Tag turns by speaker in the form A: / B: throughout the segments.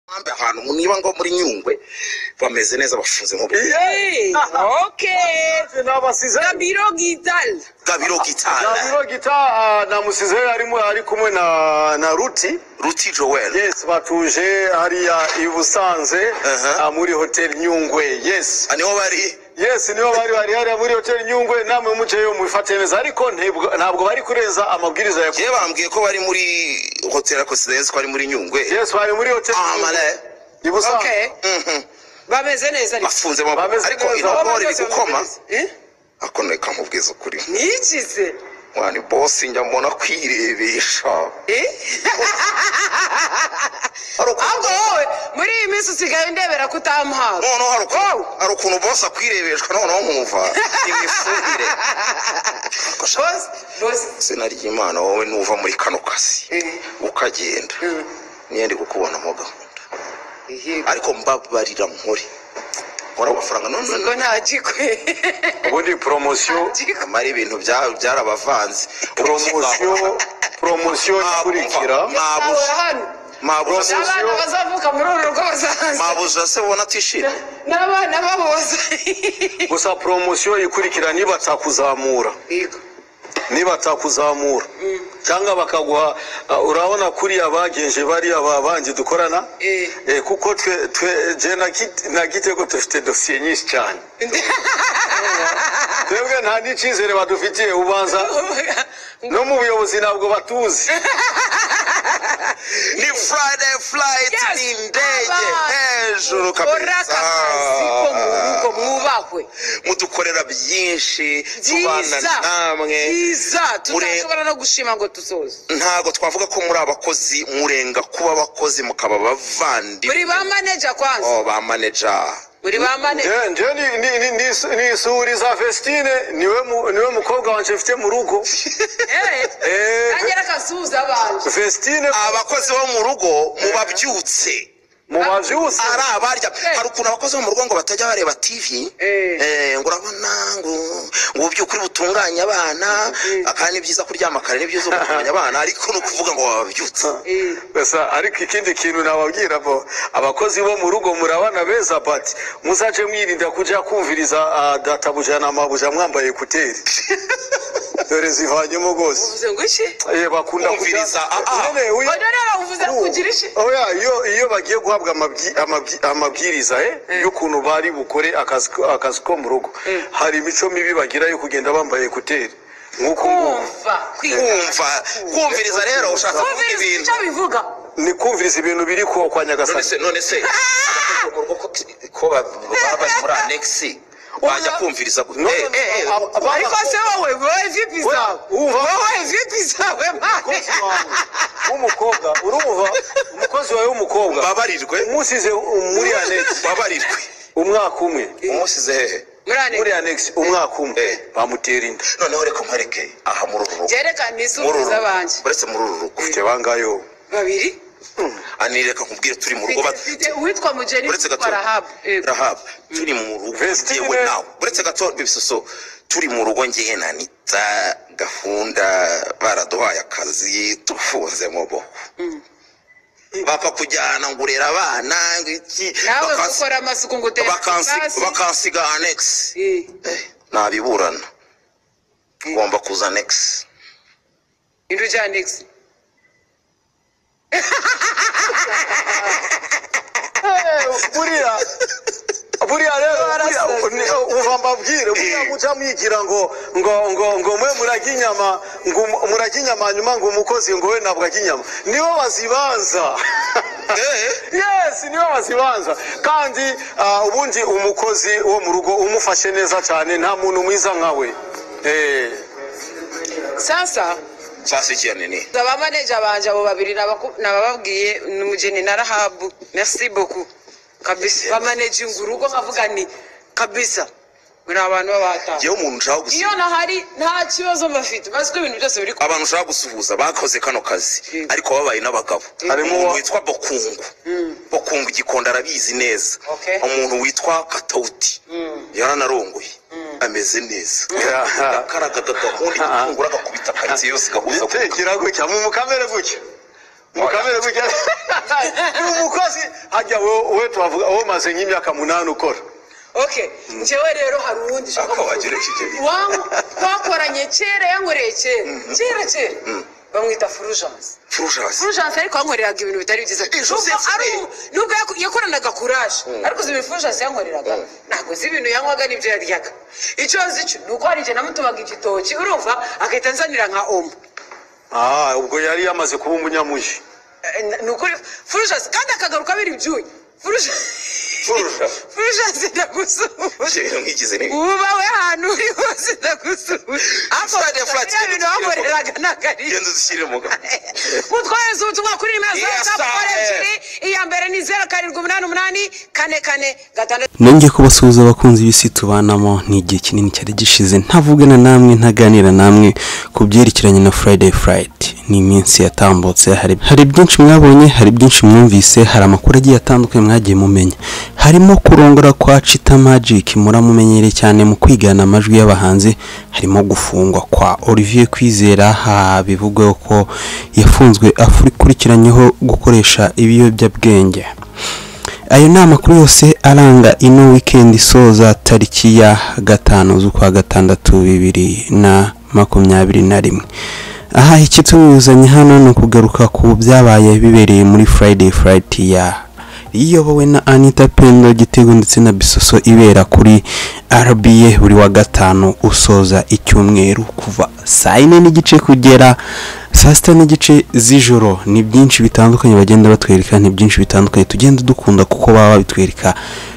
A: Ambe ahantu mu niba ngo muri nyungwe bameze neza bafunze mu bwe
B: Hey, ok.
C: nabasize
B: Gabiro Gital.
A: gabiro gitanda
C: nabiro gita namusize arimo ari kumwe na na ruti
A: ruti joel
C: yes batuje hariya i busanze
A: Aha.
C: ah, muri hotel nyungwe yes
A: Ah, niho bari
C: yes nibo bari bari hariya muri hotel nyungwe namwe muceyo mubifate neza ariko ntibwo- ntabwo bari kurenza amabwiriza ya
A: yewe bambwiye ko bari muri hoteli akosidezi ko ari muri nyungwe
C: yes bari muri hotel
A: Ah,
C: Nyungwe,
A: male.
C: i busanze
B: Ok.
A: Mhm.
B: Bameze neza ariko.
A: bafunze mu bwe
C: Bameze
A: ariko
C: neza.
A: intobore biri gukoma
B: Eh?
A: ako reka nkubwiza ukuri
B: Niki se?
A: mwani bosi njya mbona kwirebesha
B: Eh?
A: hari ukuntu
B: Ahubwo wowe muri iyi minsi usigaye ndebera ko utamuhawe.
A: noneho hari ukuntu
B: Wowe,
A: hari ukuntu bosi akwirebeshwa noneho nkumva imifungire
B: boss, boss.
A: izina ry'imana wowe nuva muri kano kazi
B: Eh,
A: ukagenda
B: eh,
A: niyo ndi kukubonamo gahunda
B: eh.
A: ariko mbabarira nkore nkora amafaranga none
B: Ubwo ntagikwe.
C: ubundi promosiyo
B: Ntagikwe.
A: amara ibintu bya- byarabavanze
C: promosiyo promosiyo ikurikira
B: Sawe hano.
A: mabuza
C: Promosiyo.
B: N'abana bazavuka muri uru rugo bazaza.
A: mabuza se ubona atishimye
B: N'abana baboza.
C: gusa promosiyo ikurikira nibatakuzamura
B: Yego.
C: nibatakuzamura cyangwa bakaguha uh, urabona kuriya bagenje bariya babanje dukorana
B: Eh.
C: Eh, kuko twe twe je na Kit- na gitego dufite dosiye nyinshi cyane twebwe nta n'icyizere badufitiye ubanza no mu buyobozi ntabwo batuzi
A: ni friday flight
B: Yes,
A: ni indege
B: aba-
A: hejuru
B: Ukora
A: kabisa
B: aka kazi ko mu rugo mwubahwe.
A: mudukorera byinshi tubana
B: byiza
A: namwe
B: byiza
A: Mure-
B: tutashobora no gushima ngo dusoze
A: ntago twavuga ko muri abakozi murenga kuba abakozi mukaba
B: muri
A: bavandi
B: ba maneja kwanza
A: oh, ba manager
B: muri ba maneja
C: Je- je ni- ni- ni- ni- ni isuri za Vestine niwe mu- niwe mukobwa wanje mfite mu rugo Eh,
B: agera akasuhuza abantu
C: Vestine
A: abakozi bo mu rugo mubabyutse
C: mu bavyusi
A: ari abarya
B: Eh.
A: hari ukuntu abakozi bo mu rugo ngo batajya bareba tv
B: Eh.
A: Eh, ngo urabona ngo ngo ubyukuri butunganya abana kandi ni byiza kuryama kare ni byiza gutunganya abana ariko ni ukuvuga ngo babyutse
B: Eh,
C: gusa ariko ikindi kintu nababwira bo abakozi bo mu rugo murabana beza bati muzaje mwirinda kuja kumviriza ah, databuja na mabuja mwambaye ekuteri dore zivanyemo rwose
B: uvuze ngo iki
C: Eh, bakunda kuja-
A: Kumviriza, ah, ah.
C: None, uyu-
B: oya rero uvuze
C: uyu-
B: kugira iki
C: oya iyo iyo bagiye guhabwa amabyi- amabyi- amabwiriza eh, y'ukuntu bari bukore akazi ko- akazi ko mu rugo hari imico mibi bagira yo kugenda bambaye ekuteri nk'uko nguko
B: kumva
A: kumva kumviriza rero ushaka kuvuga
B: kumviriza
A: ibintu
B: icyo bivuga
C: ni kumviriza ibintu biri ko kwa
A: none
C: nyagasani
A: se none se abakozi bo mu rugo ko- ko ba- baba bari muri anexi bajya kumviriza gute
C: No, no,
A: Eh, eh,
C: no, aba- aba-
B: ariko se wowe wowe vipi
C: Oya,
B: zawe
C: umva.
B: wowe vipi zawe mane
C: umukozi wawe w'umukobwa urumva umukozi wawe w'umukobwa
A: babarirwe
C: umusize muri anexi
A: babarirwe
C: umwaka umwe
A: umusize hehe
C: muri
B: murane
C: anexi umwaka umwe
A: Eh.
C: bamutera inda
A: noneho reka nkwereke aha muri uru rugo
B: gereka ni
A: muri uru
B: isuhuza
A: rugo
B: abanje
A: uretse muri uru rugo
C: ufite bangayo
B: babiri
A: anireka nkubwire turi mu rugo
B: Mfite-
A: bat-
B: mfite uwitwa mugeni
A: uretse
B: witwa
A: gato
B: rahabu Yego.
A: rahabu turi mu rugo
C: Vestine.
A: ngewe nawe uretse gato bibisoso turi mu rugo ngewe na nita gahunda baraduhaye akazi tufunze mu bo bapfa kujyana ngurera abana ngo iki
B: nawe
A: bakansi-
B: gukora amasuku ngo utere
A: bakansi-
B: hasi.
A: bakansiga anexi
B: Eh,
A: Eh, nabiburana
B: Eh.
A: ugomba kuza anexi
B: indu ja next
C: buriya buriya rero buriya, ni- umva mbabwire buriya
A: Eh.
C: muca mwigira ngo ngo ngo ngo mwe murarya inyama ngo umu- murarya inyama hanyuma ngo umukozi ngo we ntabwo arya inyama nibo bazibanza
A: Eh.
C: yes niwe wazibanza kandi ah, ubundi umukozi wo mu rugo umufashe neza cyane nta muntu mwiza nkawe Eh,
B: sasa
A: sasa ikiyane ni
B: aba maneja banje abo babiri nabaku- nabababwiye ni umugeni na rahabu merci beaucoup kabisa bamaneginga urugo nkavuga ni kabisa ngo ni abantu b'abahatanga
A: yewe umuntu ushaka gusuhuza
B: iyo nahari nta kibazo bafite bazi ko ibintu byose biri ku
A: abantu ushaka gusuhuza bakoze kano kazi
B: Mm.
A: ariko babaye n'abagabo
C: Harimo
A: umuntu
C: wa-
A: witwa bokungu bokungu igikondo arabizi neza
B: Okay.
A: umuntu witwa katawuti yaranarongoye ameze neza yakaragaga gahunda igitunguru agakubita karitsiye yose gahuza
C: yitekera gutya mu mukamere gutya mukamere gutya ni umukozi hajya wowe wowe tuhavuga wowe umaze nk'imyaka munani ukora
B: ok njyewe rero hari uwundi ushaka
A: Ako
B: kuvuga.
A: wagerekeje.
B: Iwangu twakoranye kera yankoreye kera kera kera bamwita furujanse
A: furujanse
B: furujanse ariko yankoreraga ibintu bitari byiza
A: Joseph
B: Nubwo ari
A: Smith.
B: umu- nubwo yaku- yakoranaga kuraje ariko uzi ibintu furujanse yankoreraga ntabwo uzi ibintu yanywaga n'ibyo yaryaga icyo nzi cyo ni uko hari igihe namutumaga igitoki urumva agahita anzanira nka omo
C: Ah, ubwo yari yamaze kuba umunyamuji
B: Eh, na- ni ukuri furujanse kandi akagaruka abira ibyuya furujanse
A: furujanse
B: furujanse ndagusuhuje
A: ibyo bintu nk'igize ni
B: ubawe ahantu uri hose ndagusuhuje ariko
A: Flat, flat,
B: biriya bintu wankoreraga ntabwo ari
A: genda uzishyire mu kanwa
B: mutwohereza ubutumwa kuri nimero zeru
A: Yes,
B: gatandatu kare
A: sir.
B: ebyiri iya mbere ni zeru karindwi umunani umunani kane kane gatandatu
D: nongeye kubasuhuza abakunzi b'isi tubanamo ni igihe kinini cyari gishize ntavugana namwe ntaganira namwe ku byerekeranye na Friday Friday ni iminsi yatambutse hari hari byinshi mwabonye hari byinshi mwumvise hari amakuru agiye atandukanye mwagiye mumenya harimo kurongora kwa Chita Magic muramumenyereye cyane mu kwigana amajwi y'abahanzi harimo gufungwa kwa Olivier Kwizera ha bivugwa ko yafunzwe akurikiranyweho gukoresha ibiyobyabwenge ayo ni amakuru yose aranga ino wikendi isoza tariki ya gatanu z'ukwa gatandatu bibiri na makumyabiri na rimwe aha ikituzanye hano ni ukugaruka ku byabaye bibereye muri friday friday ya iyobowe na anita pendo gitego ndetse na bisoso ibera kuri rba buri wa gatanu usoza icyumweru kuva saa yine n'igice kugera saa sita n'igice z'ijoro ni byinshi bitandukanye bagenda batwereka ni byinshi bitandukanye tugenda dukunda kuko baba babitwereka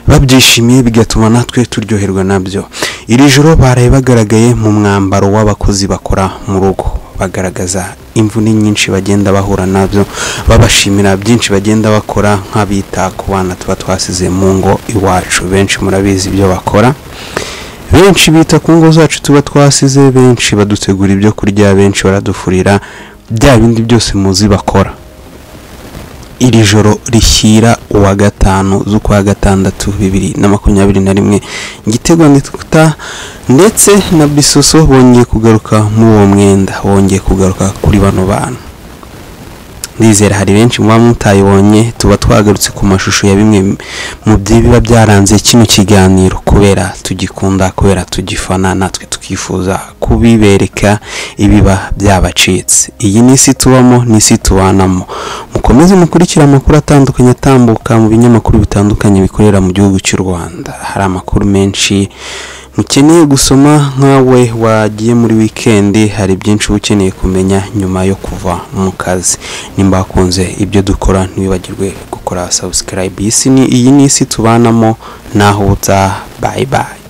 D: babyishimiye bigatuma natwe turyoherwa nabyo iri joro baraye bagaragaye mu mwambaro w'abakozi bakora mu rugo bagaragaza imvune nyinshi bagenda bahura nabyo babashimira byinshi bagenda bakora nk'abita ku bana tuba twasize mu ngo iwacu benshi murabizi ibyo bakora benshi bita ku ngo zacu tuba twasize benshi badutegura ibyo kurya benshi baradufurira bya bindi byose muzi bakora iri joro rishyira uwa gatanu z'ukwa gatandatu bibiri na makumyabiri na rimwe igitego nituta ndetse na bisoso bongeye kugaruka muri uwo mwenda bongeye kugaruka kuri bano bantu ndizera hari benshi muba mutayibonye tuba twagarutse ku mashusho ya bimwe mu by'ibiba byaranze kino kiganiro kubera tugikunda kubera tugifana natwe tukifuza kubibereka ibiba byabacitse iyi ni isi tubamo ni isi tubanamo mukomeze mukurikire amakuru atandukanye atambuka mu binyamakuru bitandukanye bikorera mu gihugu cy'u rwanda hari amakuru menshi mukeneye gusoma nkawe wagiye muri wikendi hari byinshi uba ukeneye kumenya nyuma yo kuva mu kazi nimba wakunze ibyo dukora ntibibagirwe gukora sabusikarayibe iyi ni isi tubanamo naho utaha bayi bayi